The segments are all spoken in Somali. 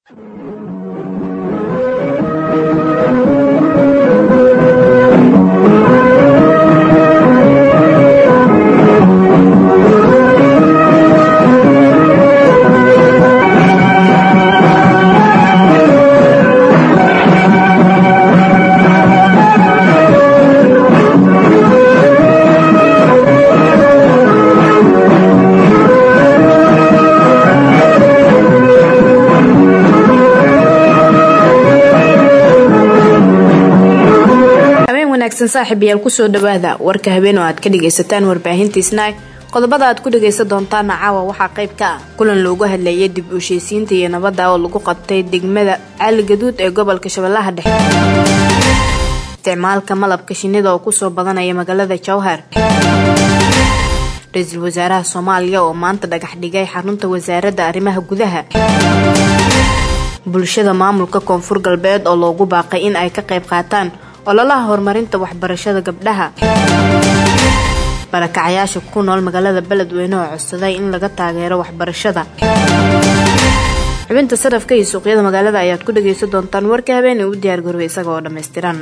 saaxiibayaal kusoo dhawaada warka habeen oo aad ka dhagaysataan warbaahintiisna qodobada aad ku dhagaysan doontaana caawa waxaa qayb ka ah kulan loogu hadlayay dib u heshiisiinta iyo nabadda oo lagu qabtay degmada cali gaduud ee gobolka shabeellaha dhexe isticmaalka malabka shinnida oo kusoo badanaya magaalada jowhar ra-iisul wasaaraha soomaaliya oo maanta dhagax dhigay xarunta wasaaradda arrimaha gudaha bulshada maamulka koonfur galbeed oo loogu baaqay in ay ka qayb qaataan ololaha horumarinta waxbarashada gabdhaha barakacayaasha ku nool magaalada beledweyne oo codsaday in laga taageero waxbarashada xubinta sarafka iyo suuqyada magaalada ayaad ku dhagaysan doontaan warka habeenay u diyaargarooy isaga oo dhammaystiran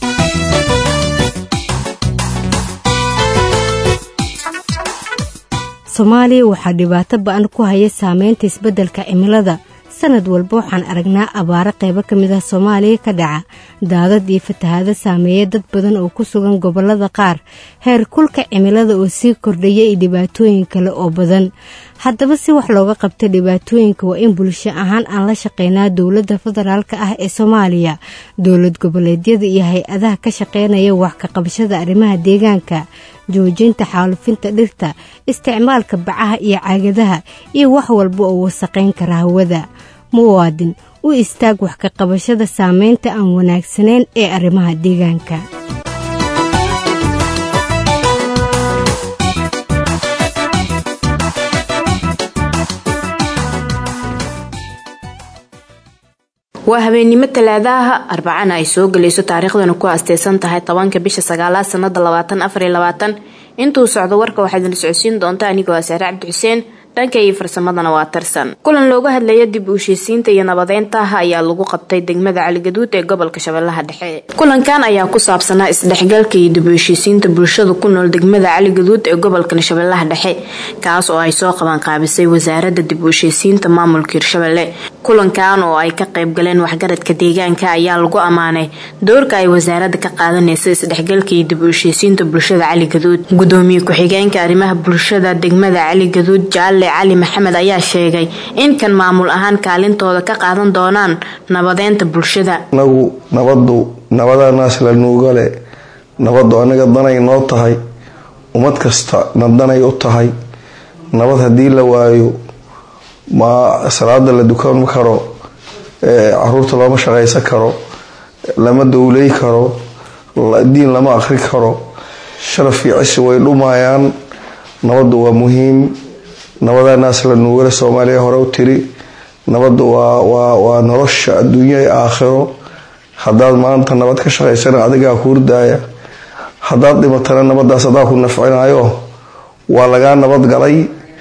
soomaaliya waxaa dhibaato ba-an ku haya saameynta isbeddelka cimilada sanad walba waxaan aragnaa abaaro qaybo ka mid ah soomaaliya ka dhaca daadad iyo fatahaado saameeya dad badan oo ku sugan gobollada qaar heer kulka cimilada oo sii kordhaya iyo dhibaatooyin kale oo badan haddaba si wax looga qabta dhibaatooyinka waa in bulsho ahaan aan la shaqeynaa dowladda federaalk ah ee soomaaliya dowlad goboleedyada iyo hay-adaha ka shaqeynaya wax ka qabashada arrimaha deegaanka joojinta xaalufinta dhirta isticmaalka bacaha iyo caagadaha iyo wax walba oo wasaqayn kara hawada muwaadin u istaag wax ka qabashada saameynta aan wanaagsanayn ee arrimaha deegaanka waa habeennimo talaadaha arbacana ay soo gelayso taariikhdana ku asteysan tahay tobanka bisha sagaalaad sanada labaatan afariyo labaatan intuu socdo warka waxaad idin socodsiin doonta anigoo ah saare cabdi xuseen dhanka iyo farsamadana waa tarsan kulan looga hadlaya dib u heshiisiinta iyo nabadeynta ayaa lagu qabtay degmada caligaduud ee gobolka shabeellaha dhexe kulankan ayaa ku saabsanaa isdhexgalka iyo dib u heshiisiinta bulshada ku nool degmada caligaduud ee gobolka shabeellaha dhexe kaas oo ay soo qaban qaabisay wasaaradda dib u heshiisiinta maamulka hirshabelle kulankan oo ay ka qayb galeen waxgaradka deegaanka ayaa lagu ammaanay doorka ay wasaaradda ka qaadanaysa isdhexgalka iyo dib u heshiisiinta bulshada caligaduud gudoomiye ku-xigeenka arrimaha bulshada degmada caligaduud jaalle cali maxamed ayaa sheegay in kan maamul ahaan kaalintooda ka qaadan doonaan nabadeynta bulshada anagu nabadu nabadanaas la nuugale nabadu anaga danay noo tahay ummad kasta na danay u tahay nabad haddii la waayo ma salaada la dukan karo caruurta looma shaqaysan karo lama dowlay karo diin lama aqri karo sharaf iyo cisi way dhumayaan nabadu waa muhiim nabadanaas la nuugale soomaaliya hore u tiri nabadu waa nolosha adduunya ee aakhiro hadaad maanta nabad ka shaqaysana adigaa ku hurdaaya hadaad dhimatana nabadaas adaa ku nafcinayo waa lagaa nabad galay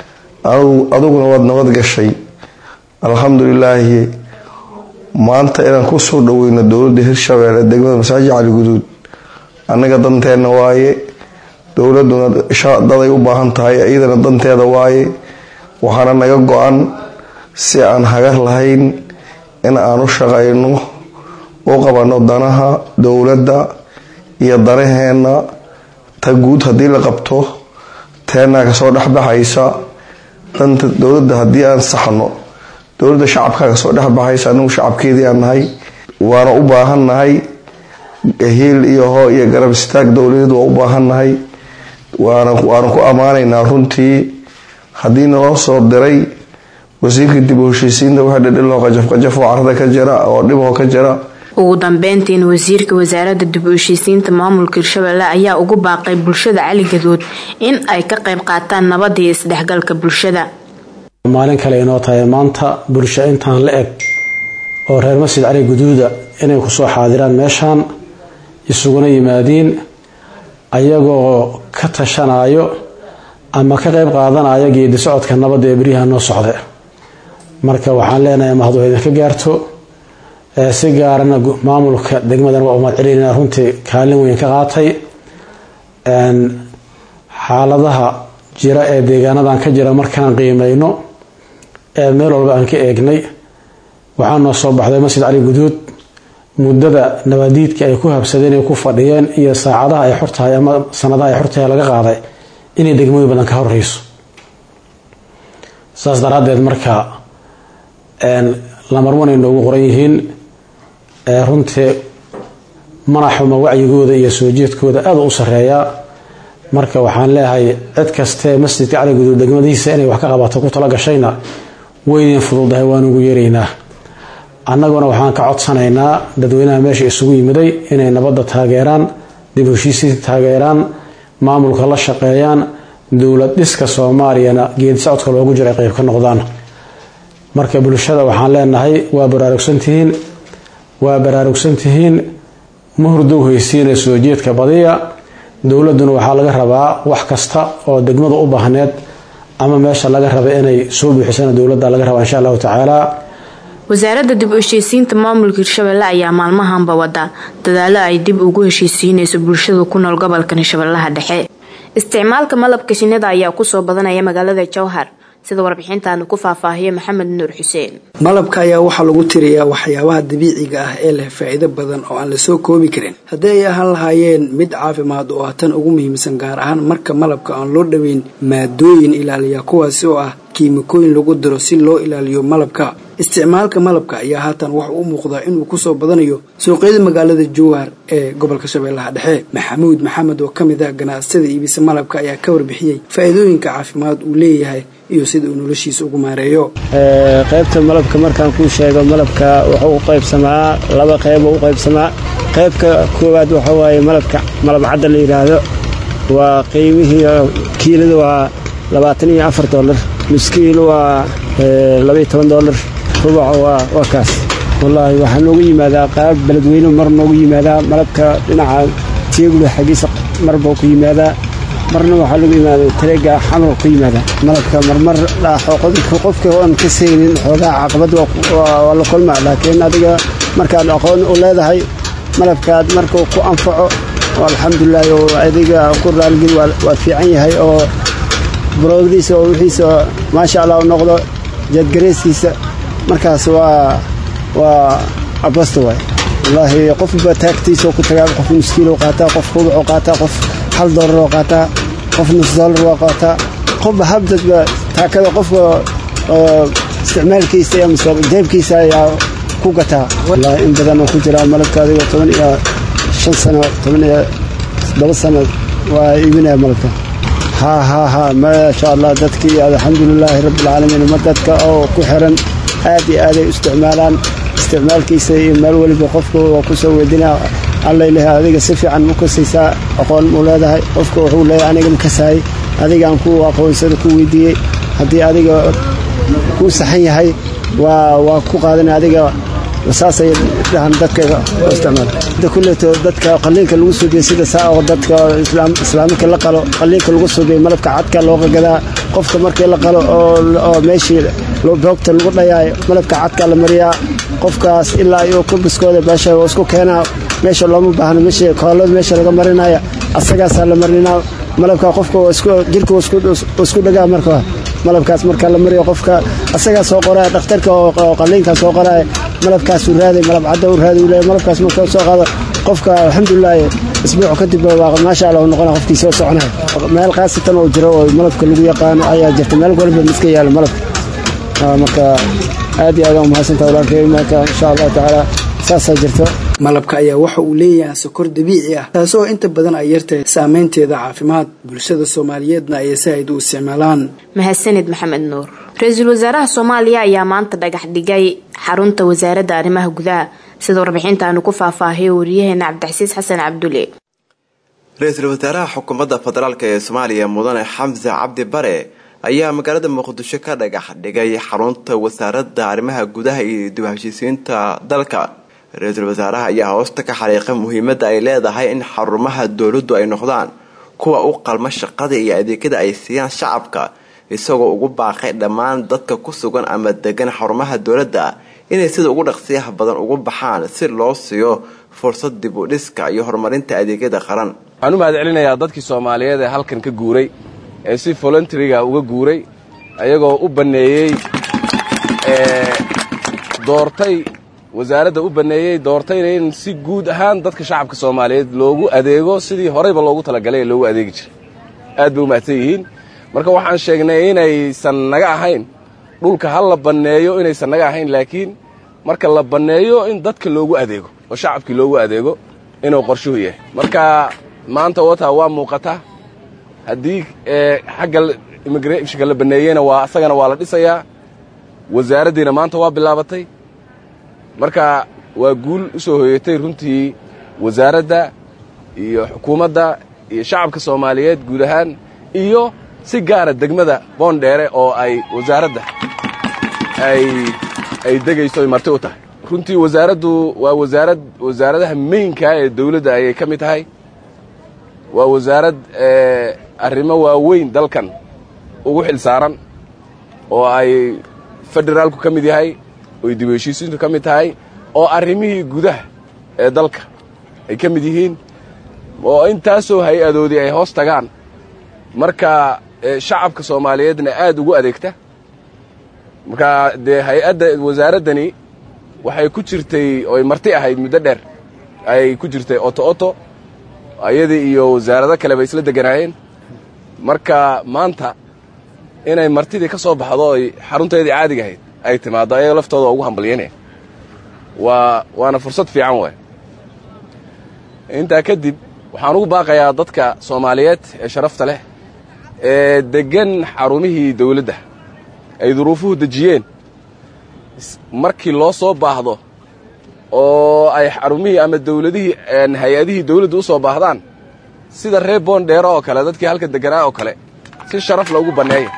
adiguna waad nabad gashay alxamdulilaahi maanta inaan kusoo dhaweyno dowlada hirshabeelle degmada masaajid cali guduud anaga danteena waaye dowladuna daday u baahan tahay iyadana danteeda waaye waxaana naga go-an si aan hagar lahayn in aan u shaqayno u qabano danaha dowladda iyo danaheena ta guud haddii la qabto teenaa kasoo dhexbaxaysa danta dowladda haddii aan saxno dowladda shacabkaa kasoo dhexbaxaysa anagu shacabkeedii aan nahay waana u baahannahay hiil iyo hoo iyo garab istaag dowladeed waa u baahannahay waana ku ammaanaynaa runtii haddii naloo soo diray wasiirka dib u heshiisiinta waxa dhedhiloo qajafqajafoo carada ka jira oo dhiboo ka jira ugu dambeyntiina wasiirka wasaaradda dib u heshiisiinta maamulka hirshabelle ayaa ugu baaqay bulshada caligadood in ay ka qayb qaataan nabada iyo isdhexgalka bulshada maalin kale inoo tahay maanta bulsho intaan la eg oo reer masjid cali guduuda inay kusoo xaadiraan meeshaan isuguna yimaadiin ayagoo ka tashanayo ama ka qayb qaadanayo geedi socodka nabadda ee beryaha noo socda marka waxaan leenahay mahadu idinka gaarto si gaarana maamulka degmadan waa umad celinaa runtii kaalin weyn ka qaatay xaaladaha jira ee deegaanadan ka jira markaan qiimeyno ee meel walba aan ka eegnay waxaa noo soo baxday masjid cali guduud muddada nabaadiidka ay ku habsadeen ay ku fadhiyeen iyo saacadaha ay xortahay ama sanadaha ay xortahay laga qaaday inay degmooyin badan ka horreyso saas daraaddeed marka lamarwan ay noogu qoran yihiin runtii manaxuma wacyigooda iyo soo jeedkooda aada u sareeyaa marka waxaan leeyahay cid kastee masjidka cali guduud degmadiisa inay wax ka qabato ku tala gashayna weynin fududahay waanugu yeeraynaa annaguna waxaan ka codsanaynaa dadweynaha meesha isugu yimiday inay nabadda taageeraan dib heshiisii taageeraan maamulka la shaqeeyaan dowlad dhiska soomaaliyana geedi socodka loogu jiro ay qeyb ka noqdaan marka bulshada waxaan leenahay waa baraarugsantihiin waa baraarugsantihiin ma hurdow haysiina soo jeedka badiya dowladuna waxaa laga rabaa wax kasta oo degmada u baahneed ama meesha laga raba inay soo buuxisana dowladda laga rabaa insha allahu tacaala wasaaradda dib u heshiisiinta maamulka hirshabelle ayaa maalmahanba wada dadaalo ay dib ugu heshiisiinayso bulshada ku nool gobolkan shabeellaha dhexe isticmaalka malabka shinnida ayaa kusoo badanaya magaalada jowhar sida warbixintaanu ku faahfaahiyo maxamed nuur xuseen malabka ayaa waxaa lagu tiriyaa waxyaabaha dabiiciga ah ee leh faa'iido badan oo aan la soo koobi karin haddii ay ahaan lahaayeen mid caafimaad oo ah tan ugu muhiimsan gaar ahaan marka malabka aan loo dhoweyn maadooyin ilaaliya kuwaasi oo ah kiimikooyin lagu diro si loo ilaaliyo malabka isticmaalka malabka ayaa haatan waxa u muuqdaa inuu kusoo badanayo suuqyada magaalada jowhar ee gobolka shabeellaha dhexe maxamuud maxamed oo ka mid ah ganacsatada iibisa malabka ayaa ka warbixiyey faa'iidooyinka caafimaad uu leeyahay iyo sida uu noloshiisa ugu maareeyo qaybta malabka markaan kuu sheego malabka wuxuu u qaybsamaa laba qeybo u qaybsamaa qaybka koowaad waxa waaye malabka malab cadda la yidhaahdo waa qiimihii kiilada waa labaatan iyo afar dollar nuskiilo waa labaiyo toban dollar rubaco waa kaas wallaahi waxaa noogu yimaadaa qaab beledweyne mar noogu yimaadaa malabka dhinaca tiegula xaggiisa marbau ku yimaadaa marna waxaa lagu yimaada tareega xamar ku yimaada malabka marmar qofka oan ka saynin xoogaa caqabad waa la kulmaa laakiin adiga markaad aqoon u leedahay malabkaad markuu ku anfaco alxamdulilahi oo adiga ku raalgin waa fiican yahay oo buroogdiisa oo wixiisa maasha allah u noqdo jadgareyskiisa markaas waa waa abasto waay wallaahi qofba taagtiisa ku tagaa qof nuskiilo qaataa qof rubucoo qaataa qof hal doolaroo qaataa qof nus doolar waa qaataa qofba habdadba taakada qofka isticmaalkiisa iyo jeebkiisa ayaa ku gataa wallaahi in badan oo ku jiraa malabka adiga toban iyo shan sano toban iyo todoba sano waa iibinaya malabka haa haa haa maasha allah dadkii alxamdulilaahi rabbilcaalamiin ma dadka oo ku xiran aad iyo aaday u isticmaalaan isticmaalkiisa iyo meel weliba qofka waa ku soo weydinaa allayleh adiga si fiican ma kasaysaa aqoon mu leedahay qofka wuxuu leeyahay aniga ma kasahay adigaan ku aqoonsada ku weydiiyey haddii adiga kuu saxan yahay waa waa ku qaadan adiga saasay dhahan dadka isticmaal inta kulleeto dadka qalliinka lagu suubiye sida saa oo dadka islaamika la qalo qalliinka lagu suubiye malabka cadka looga gadaa qofka markii la qalo oo meeshii boogta lagu dhayaayo malabka cadka la mariyaa qofkaas ilaa iyo kubiskooda meesha isku keenaa meesha looma baahno meesha koolada meesha laga marinaya asagaasaa la marinaa malabka qofka jirka isku dhagaa marka malabkaas marka la mariyo qofka asagaa soo qoraya dhakhtarka oo qalliinkaa soo qoraya malabkaasuu raaday malab cadda u raaday uu leeyahay malabkaas marka soo qaado qofka alxamdulilaahi isbuuc kadib maasha allah uu noqona qofkii soo soconaya meel khaasatan oo jiro oo malabka lagu yaqaano ayaa jirta meel walba miska yaala malabka marka aad iyo aad aan umahadsantaha walaalkay marka insha allahu tacaala saasaa jirto malabka ayaa waxa uu leeyahay sokor dabiici ah taasoo inta badan ay yartahay saameynteeda caafimaad bulshada soomaaliyeedna ayay saaid u isticmaalaan mahadsanid maxamed nuur ra-iisul wasaaraha soomaaliya ayaa maanta dhagax dhigay xarunta wasaaradda arrimaha gudaha sida warbixintaanu ku faahfaahiyo wariyaheena cabdixasiis xasan cabdulle ra-iisul wasaaraha xukuumadda federaalk ee soomaaliya mudane xamse cabdi bare ayaa magaalada muqdisho ka dhagax dhigay xarunta wasaaradda arrimaha gudaha iyo dib heshiisiinta dalka ra-iisul wasaaraha ayaa hoosta ka xariiqay muhiimadda ay leedahay in xarumaha dowladdu ay noqdaan kuwa u qalma shaqada iyo adeegyada ay siiyaan shacabka isagoo ugu baaqay dhammaan dadka ku sugan ama degan xarumaha dowladda inay sida ugu dhaqsiyaha badan ugu baxaan si loo siiyo fursad dib u dhiska iyo horumarinta adeegyada qaran waxaan u mahad celinayaa dadkii soomaaliyeed ee halkan ka guuray ee si voluntaryga uga guuray ayagoo u banneeyey doortay wasaaradda u banneeyey doortayna in si guud ahaan dadka shacabka soomaaliyeed loogu adeego sidii horeyba loogu talagalay ee loogu adeegi jiray aad bay u mahadsan yihiin marka waxaan sheegnay inaysan naga ahayn dhulka ha la banneeyo inaysan naga ahayn laakiin marka la banneeyo in dadka loogu adeego oo shacabkii loogu adeego inuu qorshuhu yahay marka maanta wata waa muuqataa haddii xagga immigrationka la banneeyeyna waa asagana waa la dhisayaa wasaaraddiina maanta waa bilaabatay marka waa guul u soo hoyatay runtii wasaaradda iyo xukuumadda iyo shacabka soomaaliyeed guud ahaan iyo si gaara degmada boondheere oo ay wasaaradda ay degayso ay marti u tahay runtii wasaaraddu waa wasaarad wasaaradaha meynkaa ee dawladda ayay ka mid tahay waa wasaarad arrimo waaweyn dalkan ugu xil saaran oo ay federaalku ka mid yahay oy dib heshiisiintu ka mid tahay oo arrimihii gudaha ee dalka ay ka mid yihiin oo intaasoo hay-adoodii ay hoos tagaan marka shacabka soomaaliyeedna aad ugu adeegta marka dee hay-adda wasaaraddani waxay ku jirtay oy marti ahayd muddo dheer ayay ku jirtay oto oto ayadii iyo wasaarado kale bay isla deganaayeen marka maanta inay martidii ka soo baxdo oy xarunteedii caadiga ahayd ay timaaddo ayaga laftooda ugu hambalyanaya waa waana fursad fiican waay intaa kadib waxaan ugu baaqayaa dadka soomaaliyeed ee sharafta leh ee deggan xarumihii dawladda ay duruufuhu dejiyeen markii loo soo baahdo oo ay xarumihii ama dawladihii hay-adihii dawladda u soo baahdaan sida reer boondheero oo kale dadkii halka deganaa oo kale si sharaf loogu banneeya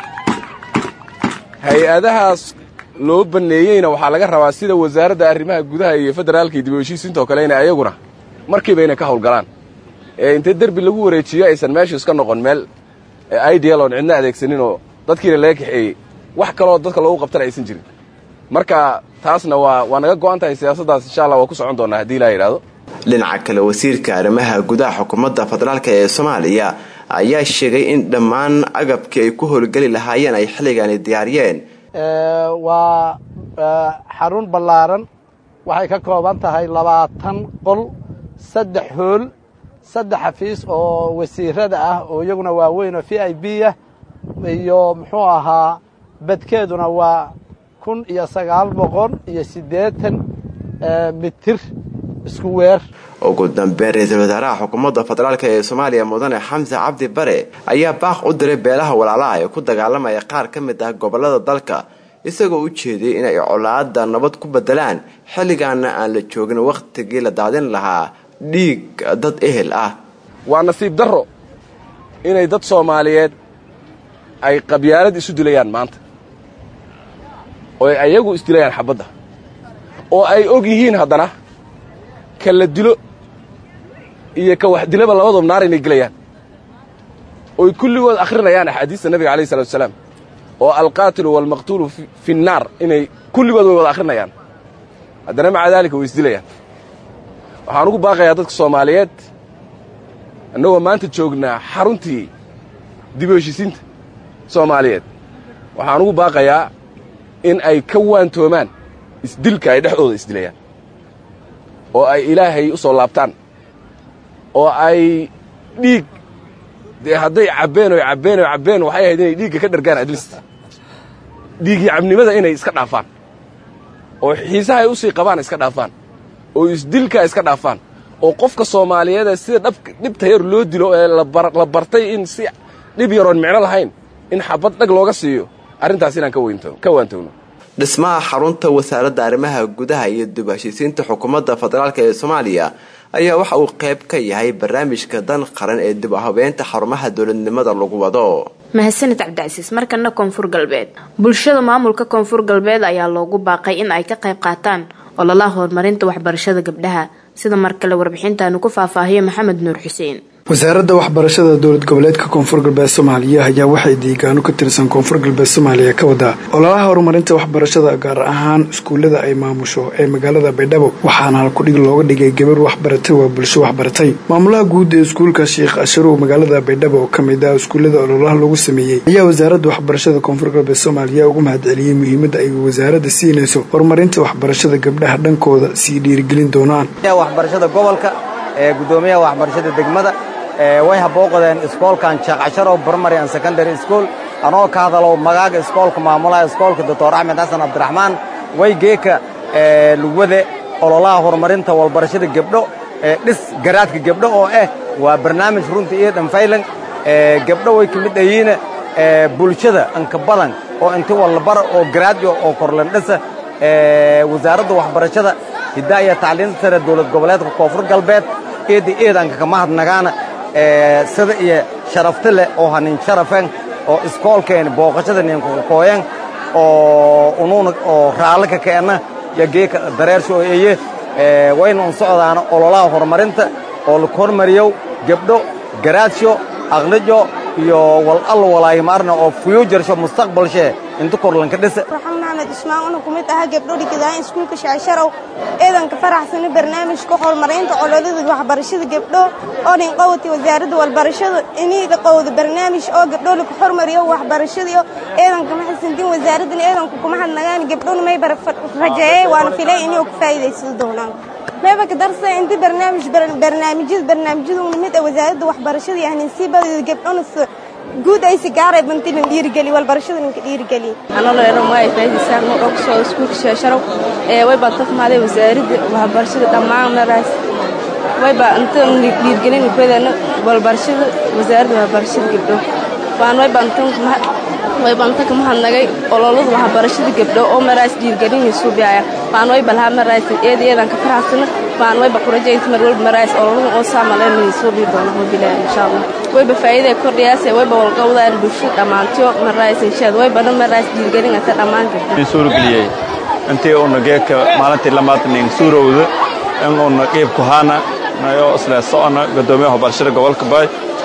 hay-adahaas loo banneeyeyna waxaa laga rabaa sida wasaaradda arrimaha gudaha iyo federaalka iyo dib u heshiisiinta oo kale inay ayaguna markiiba inay ka howlgalaan ee intee derbi lagu wareejiyo aysan meeshu iska noqon meel ideal oon cidna adeegsanin oo dadkiina laga kaxeeyey wax kaloo dadka loogu qabtana aysan jirin marka taasna waa waa naga go'an tahay siyaasaddaas insha allah waa ku socon doonaa haddii ilaa yidhaahdo dhinaca kale wasiirka arrimaha gudaha xukuumadda federaalk ee soomaaliya ayaa sheegay in dhammaan agabkii ay ku howlgeli lahaayeen ay xilligaani diyaariyeen waa xarun ballaaran waxay ka kooban tahay labaatan qol saddex hool saddex xafiis oo wasiirada ah oo iyaguna waaweyn oo v i b ah iyo muxuu ahaa badkeeduna waa kun iyo sagaal boqol iyo siddeetan mitir isku weer ugu dambeyn ra-iisul wasaaraha xukuumadda federaalk ee soomaaliya mudane xamse cabdi bare ayaa baaq u diray beelaha walaalaha ee ku dagaalamaya qaar ka mid ah gobollada dalka isagoo u jeediyey inay colaada nabad ku bedelaan xilligaana aan la joogin wakhtigii la daadin lahaa dhiig dad ehel ah waa nasiib darro inay dad soomaaliyeed ay qabyaalad isu dilayaan maanta oo ay ayagu isdilayaan xabadda oo ay og yihiin haddana ka la dilo iyo ka wax dilaba labadoob naar inay gelayaan oy kulligood akhrinayaan axaadiista nabiga alayh salatu wasalaam oo alqaatilu waalmaqtuulu fi nnaar inay kulligood way wada akhrinayaan haddana maca daalika way isdilayaan waxaan ugu baaqayaa dadka soomaaliyeed annagoo maanta joognaa xaruntii dib u heshisiinta soomaaliyeed waxaan ugu baaqayaa in ay ka waantoomaan isdilka ay dhexdooda isdilayaan oo ay ilaahay u soo laabtaan oo ay dhiig dee hadday cabbeen oy cabbeen oy cabbeen waxay ahayd inay dhiigga ka dhargaan adlist dhiiggii cabnimada inay iska dhaafaan oo xiisaha ay u sii qabaan iska dhaafaan oo isdilka iska dhaafaan oo qofka soomaaliyeeda sida dhab dhibta yar loo dilo ee la bartay in si dhib yaroon micno lahayn in xabad dhag looga siiyo arrintaas inaan ka waantowno dhismaha xarunta wasaaradda arrimaha gudaha iyo dib heshiisiinta xukuumadda federaalk ee soomaaliya ayaa waxa uu qayb ka yahay barnaamijka dan qaran ee dib u habeynta xarumaha dowladnimada lagu wado mahadsanid cabdicasiis markana koonfur galbeed bulshada maamulka koonfur galbeed ayaa loogu baaqay in ay ka qayb qaataan ololaha horumarinta waxbarashada gabdhaha sida mar kale warbixintaanu ku faahfaahiyo maxamed nuur xuseen wasaaradda waxbarashada dowlad goboleedka koonfur galbeed soomaaliya ayaa waxay deegaano ka tirsan koonfur galbeed soomaaliya ka wadaa ololaha horumarinta waxbarashada gaar ahaan iskuullada ay maamusho ee magaalada baydhabo waxaana halkudhig looga dhigay gabar waxbaratay waa bulsho waxbaratay maamulaha guud ee iskuulka sheekh asharow magaalada baydhabo oo kamid ah iskuullada ololaha lagu sameeyey ayaa wasaaradda waxbarashada koonfur galbeed soomaaliya ugu mahadceliyey muhiimadda ay wasaaradda siinayso horumarinta waxbarashada gabdhaha dhankooda sii dhiirigelin doonaan waxbarashada gobolka ee gudoomiyaha waxbarashada degmada way habooqdeen iskoolkan sheekh casharow primary and secondary school anoo ka hadalo magaaga iskoolka maamulaha iskoolka doctor axmed xasan cabdiraxmaan way geeka lugwade ololaha horumarinta walbarashada gebdho dhis garaadka gebdho oo ah waa barnaamij runta iyo dhanfaylan gebdho way ka mid ayiina bulshada anka badan oo inti walbara oo garaadyo oo korlandhisa wasaaradda waxbarashada hiddaa iyo tacliinta sare dowlad goboleedka koonfur galbeed eedda eedanka kama hadnagaana sida iyo sharafti leh oo hanin sharafen oo iskoolkeeni booqashada ninkakakooyan oo unuuna oo raalli ka keenna iyo geeka dareersho oo eye wayna un socdaana ololaha horumarinta oo la hormariyow gebdho garaadsho aqlijo iyo wal allo walaahimaarna oo fuyuujarsho mustaqbalshee inta korlanka dhisa maxamed ismaan una ku mid aha gabdho dhigidaan iskuulka shacasharow eedanka faraxsana barnaamijka horumarinta cololada waxbarashada gabdho oo dhin qowti wasaaradda walbarashada iniga qowda barnaamij oo gabdho laku hormariyo waxbarashadiyo eedanka maxasantin wasaaraddan eedanka kuma hadnagaan gabdhona may rajeeyey waana filay inay ku faa'iidaysan doonaan mayba ka darsa inta barnaamij barnaamijyada barnaamijyada mid ah wasaaradda waxbarashada iyo ahninsiibada gabdhona guud ay sigaaray bantilan dhiirigeli walbarashada ninka dhiirigeli anolo ero maay faa'iidaysaan oo dhog soo iskuulka sheesharow ee way baan tafmaaday wasaaradda waxbarashada dhammaan maraas way baa inta dhiirgelin kuwadana walbarashada wasaaradda waxbarashada gabdho waan way baan tan way baan tan kama hadnagay ololada waxbarashada gabdho oo maraas dhiirgelin suubiaya waan way balha maraas eed eedan ka faraxsana waan way ba kurajeynta mar walba maraas ololada oo saamaleen suubi doona hobilaa insha Allah wayba faa'iiday kordhiyaase wayba walqowdaan bulshada dhammaantiyo maraaysa inshaad waybana maraayis dhiirgelinata dhammaan gabdho suurgeliyey intii uuna geedka maalintii lamaadnin suurowda in uuna qiib ku haana nayo isla socona gudoomiyaha waxbarashada gobolka baay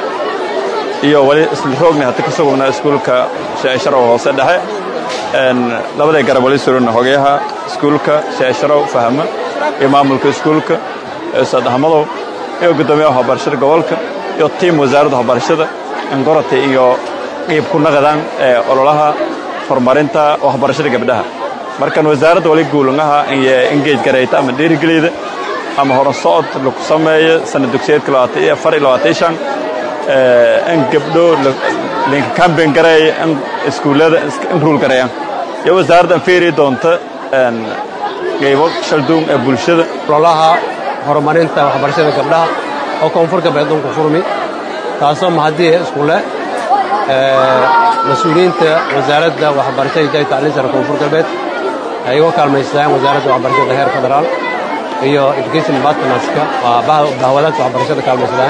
iyo wali isla roogna hata ka sugugna iskuulka sheesharow hoose dhexe labaday garab wali surana hogayaha iskuulka sheesharow fahma iyo maamulka iskuulka ustaad axmadow iyo gudoomiyaha waxbarashada gobolka iyo tiim wasaaradda waxbarashada ingorata iyo qiib ku naqdaan ee ololaha horumarinta waxbarashada gabdhaha markan wasaaradda wali guulangaha iyo engage garayta ama dhiirigeliyda ama horan socod lagu sameeyo sanad dugsiyeedka labaatan iyo afar iyo labaatan iyo shan in gabdho linka campaign gareeya in iskuullada in ruul gareeyaan iyo wasaaradda feeri doonta qaybo shalduun ee bulshada ololaha horumarinta waxbarashada gabdhaha oo koonfur galbeed dunku furmi taasoo mahadii iskuule mas-uuliyiinta wasaaradda waxbarashada iyo tacliin sare koonfur galbeed ay uga kaalmaystaan wasaaradda waxbarashada heer federaal iyo education partnerska waa bahwadaadka waxbarashada kaalmaysadaan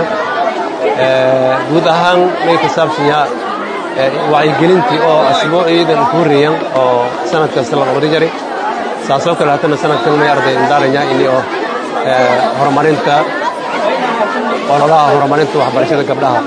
guud ahaan may ka saabsanyaa wacyigelintii oo asbuuciidan ku horreeyan oo sanad kasta la qabri jari saasoo kale haddana sanadkan may arday indaalanya ini oo horumarinta ololaha horumarinta waxbarashada gabdhaha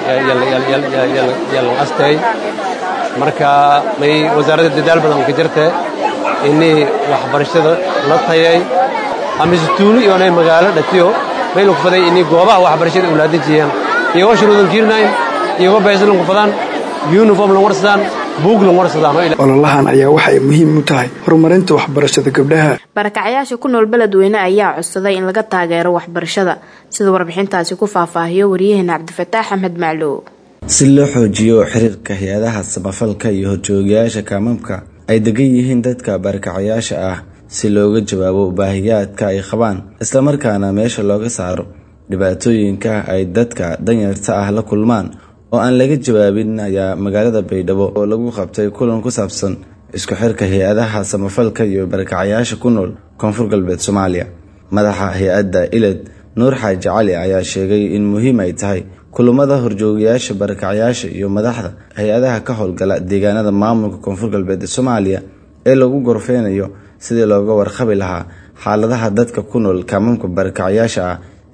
yalan astay marka may wasaaradda dadaal badan ka jirtee inii waxbarashada la tayay amisituuni iyoonay magaalo dhatiyo may lagu faday inii goobaha waxbarashada ulaadajiyaan iyagoo shuruudan jiirnayn iyagoo baysalan ku fadaan uniform lan warsadaan buug lan warsadaan ololahan ayaa waxay muhiim u tahay horumarinta waxbarashada gabdhaha barakacyaasha ku nool beledweyne ayaa codsaday in laga taageero waxbarashada sida warbixintaasi ku faahfaahiyo wariyaheena cabdifataax axmed maclow si loo xoojiyo xiriirka hay-adaha samafalka iyo horjoogayaasha kaamamka ay degan yihiin dadka barakacayaasha ah si looga jawaabo baahiyaadka ay qabaan islamarkaana meesha looga saaro dhibaatooyinka ay dadka danyarta ah la kulmaan oo aan laga jawaabin ayaa magaalada baydhabo oo lagu qabtay kulan ku saabsan isku xirka hay-adaha samafalka iyo barakacayaasha ku nool koonfur galbeed soomaaliya madaxa hay-adda iled nuur xaaji cali ayaa sheegay in muhiim ay tahay kulamada horjoogayaasha barakacayaasha iyo madaxda hay-adaha ka howlgala deegaanada maamulka koonfur galbeed ee soomaaliya ee lagu gorfeynayo sidii looga warqabi lahaa xaaladaha dadka ku nool kaamamka barakacayaasha ah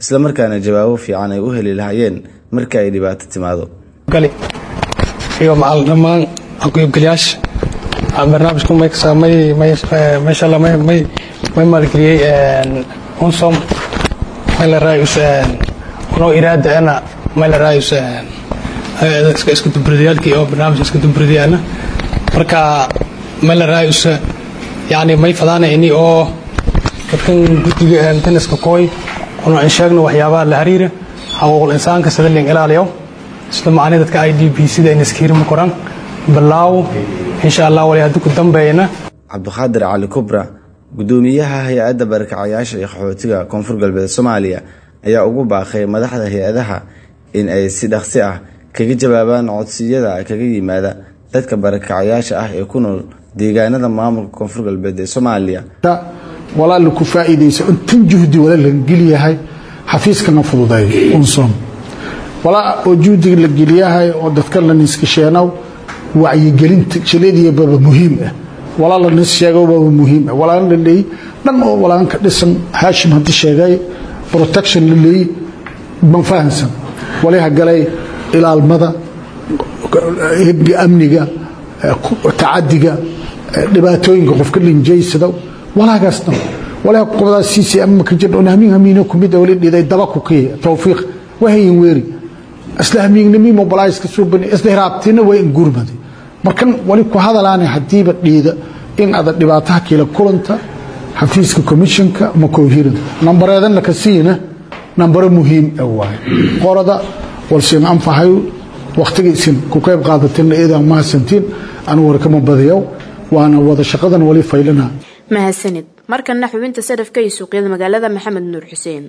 islamarkaana jawaabo fiican ay u heli lahaayeen marka ay dhibaato timaado iyo macal dhammaan aqoybgalayaasha barnaamijku meesha may maalgeliyey unsom maylaraayus unoo iraadaana maylaraayus iskudubridayaalkii oo barnaamij iskudubridayaalna marka maylaraayus yani may fadaana ini oo dadkan guddiga taniska kooy una in sheegno waxyaabaha la xiriira xaquuqul insaanka sida ling ilaaliyo sida macnii dadka i d b sida in iskiirma koran balaaw insha allah wali haddii ku dambeeyna cabdiqaadir cali kubra gudoomiyaha hay-adda barakacayaasha iyo qaxootiga koonfur galbeed soomaaliya ayaa ugu baaqay madaxda hay-adaha in ay si dhaqsi ah kaga jawaabaan codsiyada kaga yimaada dadka barakacayaasha ah ee ku nool deegaanada maamulka koonfur galbeed ee soomaaliya walaala ku faa'iidaysa intan juhdi wala la geliyahay xafiiskana fududeeyo unsom walaa oo juhdiga la geliyahay oo dadka la niskasheenow wacyigelinta jiladiyababa muhiim ah walaa la nis sheegobaba muhiim ah walaan la leey dhan oo walaan ka dhisan haashim haddii sheegay protection la leey ma fahansan waliha galay ilaalmada hebga amniga tacadiga dhibaatooyinka qofka linjaysada walaagaas dhan walaa qobdaa siisi ama ka jir hamiin hamiina kumid wali dhiday daba ku kii tawfiiq wahayin weeri isla hamiignimi mobilize ka soo bani isla hiraabtina way ingurmadi markan wali ku hadalaana hadiiba dhiida in ada dhibaataha kila kulanta xafiiska commissionka ma koohirin nambareedan laka siina nambaro muhiim ah waaye qorada walsin anfahayo waqtigaysin ku qayb qaadatina idan mahadsantiin anu warkama badiyow waana wada shaqadan wali faylana mahadsanid markana xubinta sarafka iyo suuqyada magaalada maxamed nuur xuseen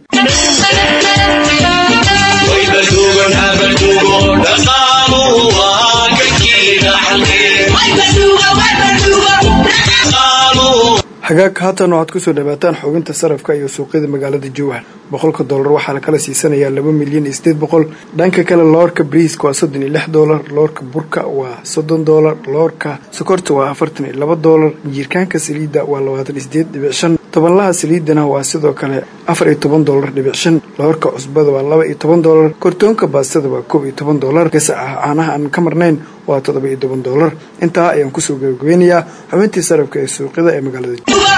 hagaag haatan waxaad kusoo dhawaataan xubinta sarafka iyo suuqyada magaalada jowhar boqolka doolar waxaa lakala siisanayaa laba milyan iyo sideed boqol dhanka kale loorka briiska waa soddon iyo lix doolar loorka burka waa soddon doolar loorka sokorta waa afartan iyo laba doolar jiirkaanka saliidda waa labaatan iyo sideed dhibic shan tobanlaha saliidana waa sidoo kale afar iyo toban doolar dhibic shan loorka cusbada waa laba iyo toban doolar kortoonka baastada waa koob iyo toban doolar gasaca caanaha aan ka marnayn waa toddoba iyo toban doolar intaa ayaan kusoo gabagabeynayaa xubintii sarafka ee suuqyada ee magaalada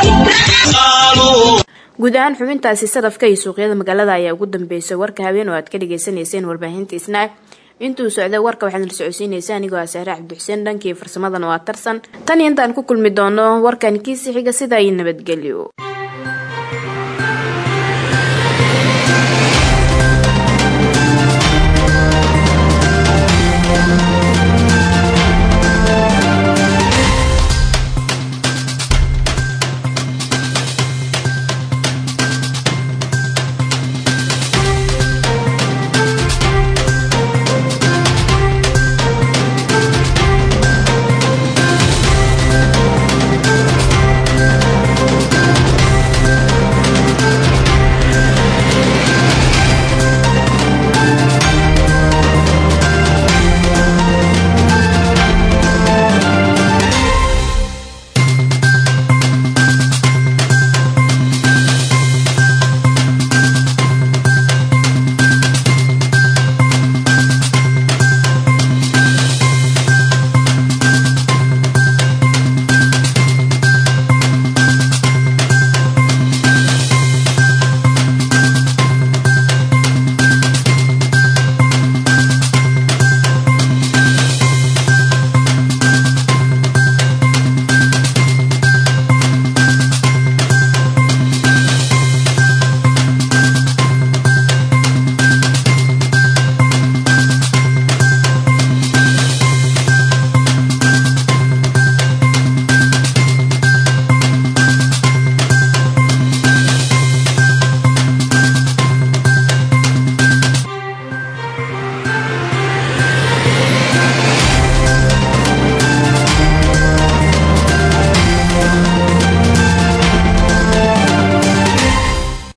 guud ahaan xubintaasi sarafka iyo suuqyada magaalada ayaa ugu dambeysay warka habeen oo aad ka dhagaysanayseen warbaahinta isnaa intuu socday warka waxaad la socodsiinaysa anigoo ah saare cabdixuseen dhankii farsamadana waa tarsan tan iyo intaan ku kulmi doono warkan kiisi xiga sidaa iyo nabadgelyo